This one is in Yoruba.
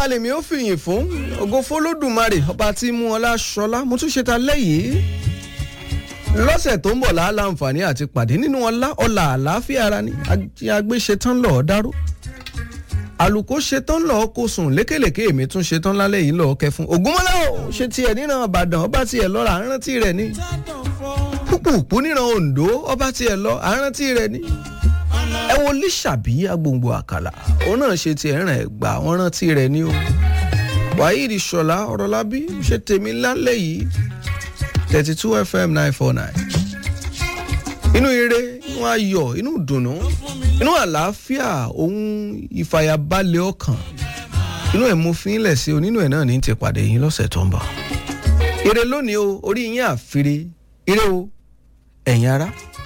lèmi ó fìyìn fún ògo fọlọ́dùmarè ọba tí mú ọlá ṣọlá mo tún ṣe ta lẹ́yìn lọ́sẹ̀ tó ń bọ̀ láà láǹfààní àti pàdé nínú ọlá ọlà àlàáfíà ara ni agbé ṣetán lọ́ọ́ dáró àlùkò ṣetán lọ́ọ́ kó sùn lékèlèké èmi tún ṣetán lálẹ́ yìí lọ́ọ́ kẹfún ògúnmọ́lá ò ṣe tiẹ̀ níran ìbàdàn ọba tiẹ̀ lọ́ra àrántí rẹ̀ ni púpùpù níran oǹdó ọba tiẹ̀ lọ àrántí rẹ̀ ni ẹ wo líṣàbí agbòǹgbò àkàlà òun náà ṣe tiẹ̀ ràn ẹ̀ gbà wọ́n rántí rẹ̀ ni o wahid ṣọlá ọ̀rọ̀lábí ṣe tèmi lálẹ́ yìí thirty two fm nine four nine inú ire inú ayọ̀ inú ìdùnnú inú àlàáfíà ohun ìfàyàbalẹ̀ ọkàn inú ẹ̀ mo fi ń lẹ̀ sí o nínú ẹ̀ náà ní ti pàdé yín lọ́sẹ̀ tó ń bọ̀ ire lónìí o orí yín àfire ire o ẹ̀yin ará